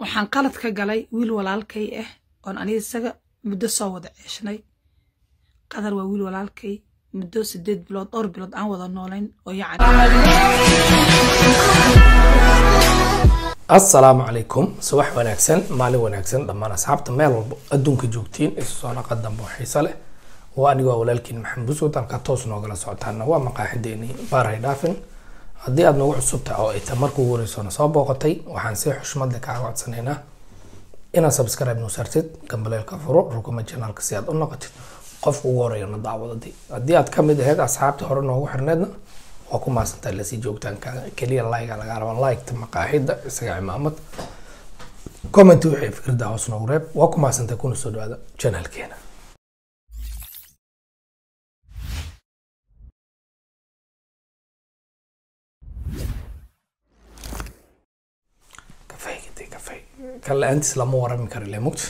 waxaan qalad ka galay wiil walaalkay ah oon aniga isaga muddo soo wada ceeshnay qadar waa wiil walaalkay muddo sideed bilood dhowr bilood aan wada noolayn oo yacni assalaamu calaykum subax wanaagsan maalin wanaagsan dhammaan asxaabta meel walba adduunka joogtiin isu soo naqa dambe oo xiiso leh waa anigoo walaalkiin maxamed busud halkaa toos noogala socotaana waa maqaaxideeni baarhay dhaafin haddii aad nagu cusub tahay oo ay ta markuu wareysona soo booqatay waxaan si xushmad leh kaaga codsanaynaa inaad subscribe noo saartid gambaleelka furo rukuma janaalka si aad u noqotid qofka ugu horeeya na daawadadii haddii aad kamid ahayd asxaabtii hore noogu xirneedna waa ku maasantahay lasii joogtaankaaga keliya like laga raba liketa maqaaxida isaga cimaamad comment wixii fikrada hoos noogu reeb waa ku maasantahay kuna soo dhawaada janaalkeena kafay gidi kafay kan la-aantiis lama warami karo ile mugta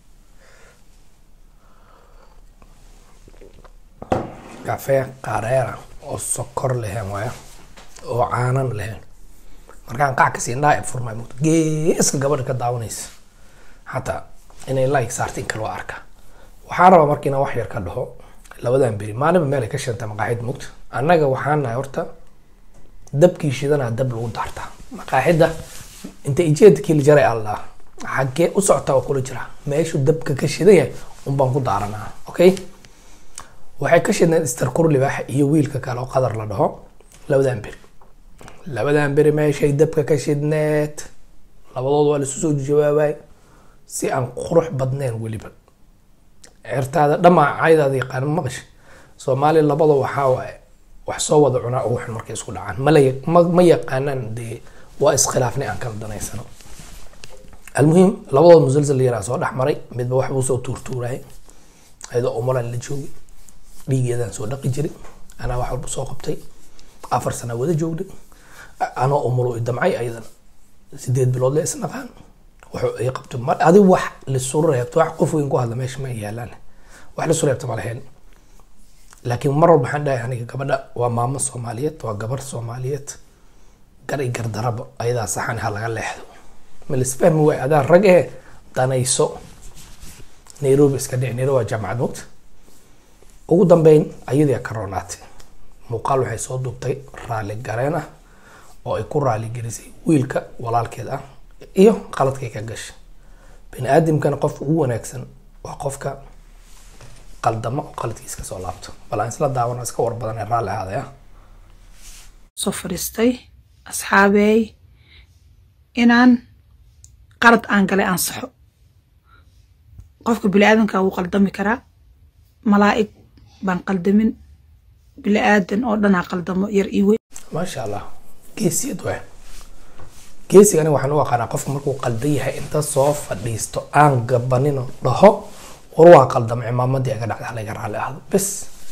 kafee qareera oo sokor lehen waaya oo caanan lehen markaan qac kasii indhaha furmay mugta geeska gabadha ka daawanaysa xataa inay like saarta in kale waa arka waxaan rabaa marka inaan wax yar ka dhaho labadan beri maalinba meel ay ka shanta maqaaxida mugta annaga waxaan nahay horta dabkii shidanaa dab lagu daartaa maqaaxida inta ijeedkii la jaray allah xaggee u socota oo kula jira meeshuu dabka ka shidan yahay unbaan ku daaranaa okay waxay ka shidneed istarkur libaax iyo wiilka kale oo qadar la dhaho labadan beri labadan beri meeshay dabka ka shidneed labadood waa laisu soo jawaabay si aan qurux badneen weliba certaada dhamaa caydaada yaqaan maqash soomaaliya labada waxaa waaye wax soo wada cunaa ugu xun markay isku dhacaan mala ma ma yaqaanaan dee waa iskhilaafnay aan kala danaysano almuhim labadood musalsal yaraa soo dhex maray midba waxbuu soo tuurtuurayay ayadoo umalan la joogay dhiigeedaan soo dhaqi jiray anaa wax walba soo qabtay afar sana wada joogday anoo umulo damcay ayadana sideed bilood le isnaqaan wuxuu ay qabto ma adi wax lisu reebto wax qof weyn ku hadla meesha ma yaalaan wax lisu reebto ma lahayn laakiin mar walba waxaan dhahay aniga gabadha waa maamo soomaaliyeed waa gabar soomaaliyeed gar i gardaraba ayadaa saxan ha laga leexdo ma lisfahmi waay adaa rag ee danayso nairobi iska dhici nairobi waa jaamacad mogta ugu dambeyn ayadii ka roonaatay muuqaal waxay soo duubtay raali gareen ah oo ay ku raali gelisay wiilka walaalkeed ah iyo qaladkay ka gashay bani aadamkana qofka ugu wanaagsan waa qofka qaldamo oo qaladkiis kasoo laabto bal aan isla daawano iska war badan ee raalli ahaaday ah soo fadhiistay asxaabeey inaan qalad aan galay ansaxo qofka bini aadamka wuu qaldami karaa malaa'ig baan qaldamin bini aadan oo dhanaa qaldamo yar iyo weyn maasha allah geesiyad waay geesiga aniga waxaan u aqaanaa qofka markuu qaldan yahay inta soo fadhiisto aan gabanino dhaho war waa qaldamo cimaamadii aga dhacda halaga raalli ahdo bes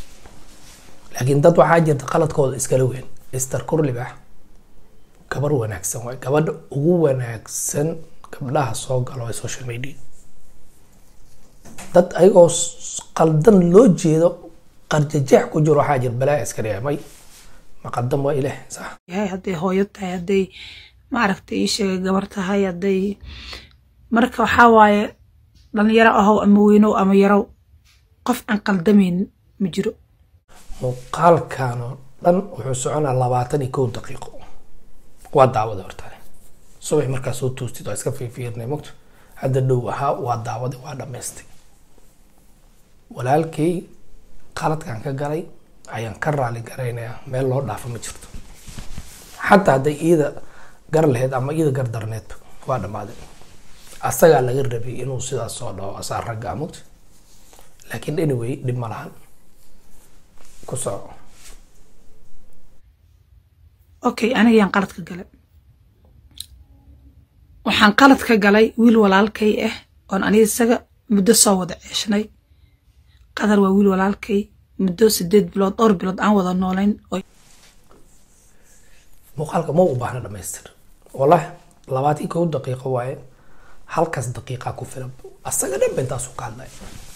laakiin dad waxaa jirta qaladkooda iskala weyn ister kurlibaax gabar wanaagsan waay gabadha ugu wanaagsan gabdhaha soo galo ee social media dad ayagoo qaldan loo jeedo qarjajeex ku jiro waxaa jir balaa iska dhiga may ma qaldan waa ilaah sax yahay hadday hooyo tahay hadday maaragtay ii sheegay gabar tahay hadday marka waxaa waaye dhalinyaro ahow ama weynow ama yarow qof aan qaldamaynin ma jiro muuqaalkan oo dhan wuxuu soconaa labaatan iyo kow daqiiqo waa daawada hortane subax markaa soo toostid waa iska fiirfiirnay mogto hadda dhow ahaa waa daawada waa dhamaystay walaalkay qaladkan ka galay ayaan ka raali garaynayaa meel loo dhaafo ma jirto xataa hadday iida gar lahayd ama iida gar darneedba waa dhammaaday asagaa laga rabay inuu sidaas soo dhaho asaa ragga amugta laakiin anyway dhib ma lahan ku soco okay aniga yaan qalad ka galay waxaan qalad ka galay wiil walaalkay ah oon aniga isaga muddo soo wada ceeshnay qadar waa wiil walaalkay muddo sideed bilood dhowr bilood aan wada noolayn oo muuqaalka ma u baahna dhamaystir wallahi labaatan kow daqiiqo waaye halkaas daqiiqaa ku filan asaga dhan ba intaasu ka hadlay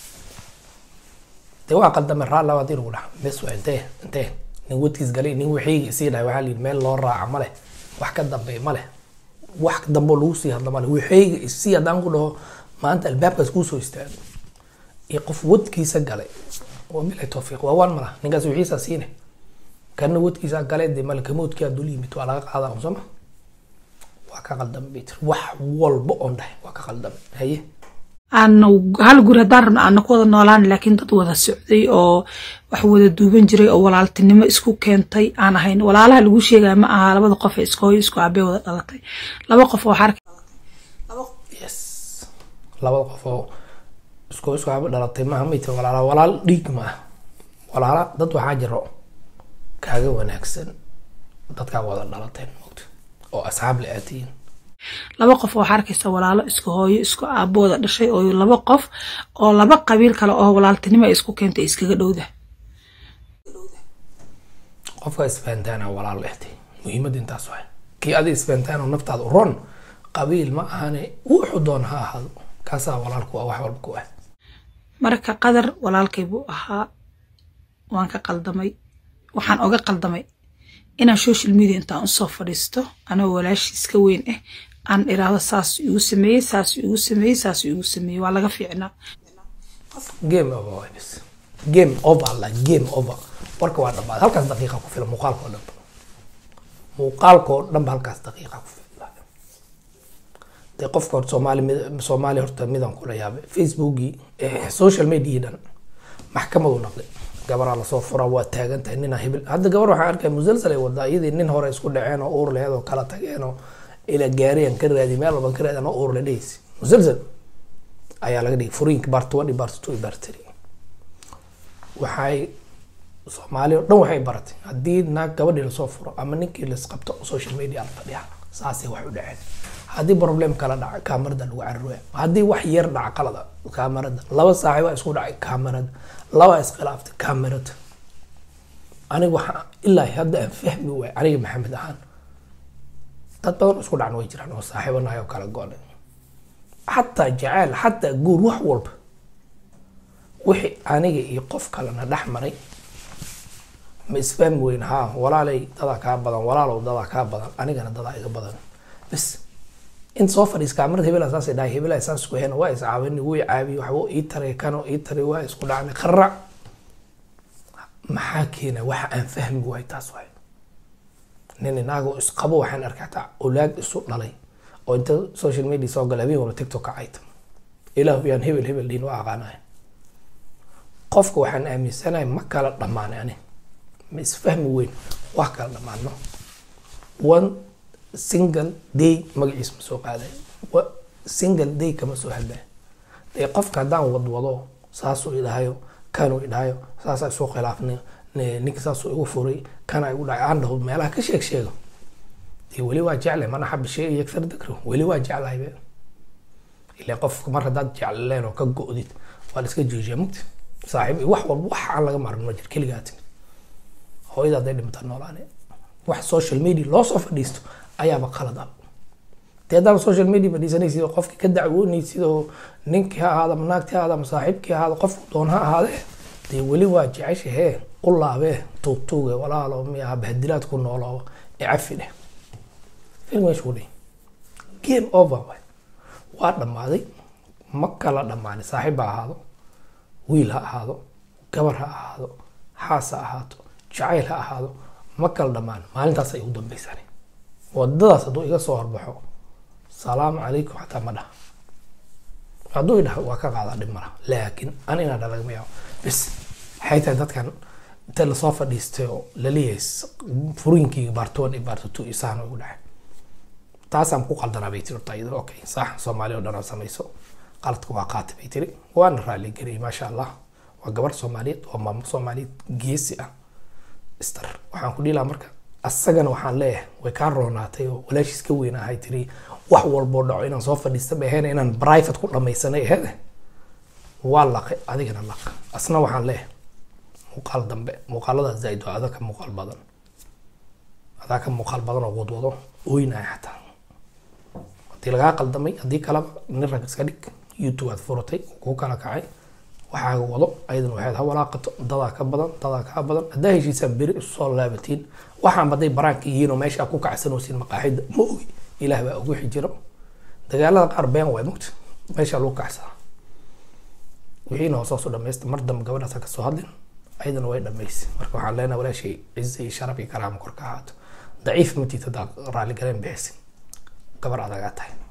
dee waa qaldamay raal labaad in lagu dhaha bes waa intee intee nin wadkiis galay nin wixii sii dhahay waxaa la yidhi meel loo raaca ma leh wax ka dambeey ma leh wax dambo lagu sii hadla male waxayga isii haddaan ku dhaho maanta albaabkaas kuu soo istaago iyo qof wadkiisa galay wabilahi towfiiq waa waan mala ninkaas wixiisaa siine kana wadkiisa galay dee malakamoodkia dul yimid waa laga qaadaa un sooma waa ka qaldamay bay tiri wax walba oon dhahay waa ka qaldamay haye aana hal guri haddaan rabno aana ku wada noolaan laakiin dad wada socday oo wax wada duuban jiray oo walaaltinimo isku keentay aan ahayn walaalaha lagu sheegaya ma aha labada qof ee isku hooyo isku aabee wada dhalatay laba qof oo waxaa arki yes labada qof oo isku isku haba dhalatay maaha may tiri walaala walaal dhiig ma ah walaala dad waxaa jiro kaaga wanaagsan dadkaa wada dhalateen mogta oo asxaab la aatiyin laba qof oo waxaa arkaysa walaalo isku hooyo isku aabo wada dhashay oo laba qof oo laba qabiil kale oo walaaltinimo ay isku keentay iskaga dhowda qofka isfahantaana walaal ehtay muhiimadda intaas waay kii adi isfahantaan oo naftaada u ron qabiil ma ahane wuxuu doon ha ahaado kaasaa walaalku waa wax walba ku ah marka qadar walaalkay buu ahaa waan ka qaldamay waxaan oga qaldamay inaan social media intaan usoo fadhiisto anagoo walaashiis ka weyn ah aan iraahdo saas igu sameeyey saas igu sameeyey saas igu sameeyey waa laga fiicnaa game over waay bis game over la game over warka waa dhammaad halkaas daqiiqa ku filan muuqaalka oo dhanba muuqaalka oo dhanba halkaas daqiiqa ku filan dee qofka horta soomaali mid- soomaali horta midaan kula yaabay facebookii eh, social media dhan maxkamadu noqday gabaraa lasoo furaa waa taagan tahay ninaa hibil hadda gabar waxaan arkaya musalsal ay wadaa iyadii nin hore isku dhaceen oo uur lehed oo kala tageen oo ila gaariyan ka raadi meel walban ka raadi anoo uur le dhehaysi musalsal ayaa laga dhigay furiinka baart one iyo baart two iyo baart three waxay soomaali oo dhan waxay baratay haddii naag gabadhii lasoo furo ama ninkii lasqabto social media la fadhiya saasay wax u dhaceen haddii problem kala dhaca kaamarada lagu carruya haddii wax yar dhaca qalada kaamarada laba saaxiib isku dhacay kaamarada laba iskhilaaftay kaamarada aniga waxaa ilaa hadda aan fahmi waay aniga maxamed ahaan dad badan oo isku dhacan way jiraan oo saaxiibanahay oo kala go-nay xataa jaceyl xataa guur wax walba wixii aniga iyo qof kalena dhex maray ma isfahmi weyn haa walaalay dadaa kaa badan walaalow dadaa kaa badan anigana dadaa iga badan bas inta soo fadhiis kaamarada hebela saasay dhahay hebela saas isku hena waa iscaawini wuu caabiye waxba ii taray kano ii taray waa isku dhacnay qarac maxaa keena waxa aan fahmi waay taas waay nin inaagoo isqabo waxaan arkay hataa olaag isu dhalay oo inta social media soo gala habeen walba tiktok kacayta ilaahu yaan hebel hebel dhiin waa aqaanaya qofka waxaan aaminsanahay ma kala dhammaanay ani ma isfahmi weyn wax kala dhammaano one single day magaciis ma soo qaaday wa- single day kama soo hadlay dee qofka haddaan wadwado saasuu idhahayo kanuu idhahayo saasaa isu khilaafnay ne- ninka saasuu igu furay kana igu dhacay aan dhaho meelaha ka sheeg sheego dee weli waa jeclay mana xaba shay yagsar dakro weli waa jeclahay be ilaa qofka mar haddaad jecleen oo ka go-did waa la iska joojiya mugti saaxiib iyo wax walba wax aan laga maarmin ma jir keligaa timid hooyada hadday dhimataa noolaane wax social media loo soo fadhiisto ayaaba qalad ah dee haddaaba social media fadhiisanaysid oo qofkii ka dacwoonaysid oo ninkii ha ahaada ama naagtii ha ahaada ama saaxiibkii ha ahaada qofku doon ha ahaadee dee weli waa jeceshahee u laabee tuugtuuge walaalo miyaha bahadilaad ku nooloo ee cafi dheh film meeshu dheh game over waay waa dhammaaday ma kala dhammaanin saaxiib ha ahaado wiil ha ahaado gabar ha ahaado xaas ha ahaato jacayl ha ahaado ma kala dhammaan maalintaas ay ugu dambeysaan wadadaas hadduu iga soo horbaxo salaamu calaykum xataa ma dhaha hadduu idhaha waa ka qaadaa dhib mala laakiin an inaa dha lagama yaabo bis waxay tahay dadkan inta lasoo fadhiistay oo laleeyahay furiinkii baartoon iyo baartotu iyo saan igu dhacay taasaan ku qaldanaa bay tiri horta iyada okay sax soomaali oo dhan oo samayso qaladka waa qaatay bay tiri waana raali geliyay maasha allah waa gabar soomaaliyeed waa maamo soomaaliyeed geesi ah star waxaan ku dhihi lahaa marka asagana waxaan leeyahay way kaa roonaatay oo walaashiis ka weyn ahay tiri wax walboo dhaco inaan soo fadhiista bay ahayn inaan private ku dhamaysanay aheed waa laqay adigana laq asna waxaan leeyahay muuqaal dambe muuqaalada zaaid waa adaa ka muuqaal badan adaa ka muuqaal badan oo wadwado ooynaya xataa haddii lagaa qaldamay haddii kaleba nin rag iska dhig youtube aad furatay kuu kala kacay waxaaga wado ayadan waxaad ha walaaqato dadaa ka badan dadaa kaa badan haddaa heshiisaan beri isu soo laabatiin waxaan baday baraanka yihiin oo meesha ku kacsanoosin maqaaxida ma ogi ilaah baa ugu xijiro dagaalada qaar been waay mugta meesha lagu kacsaa wixiina hoosoosu dhamaysta mar dambe gabadhaasa kasoo hadlin ayadana way dhamaysay marka waxaan leenahay walaashay cize iyo sharaf iyo karaamo kor ka ahaato daciif matiid haddaa raali galeen bixisi gabar adagaa tahay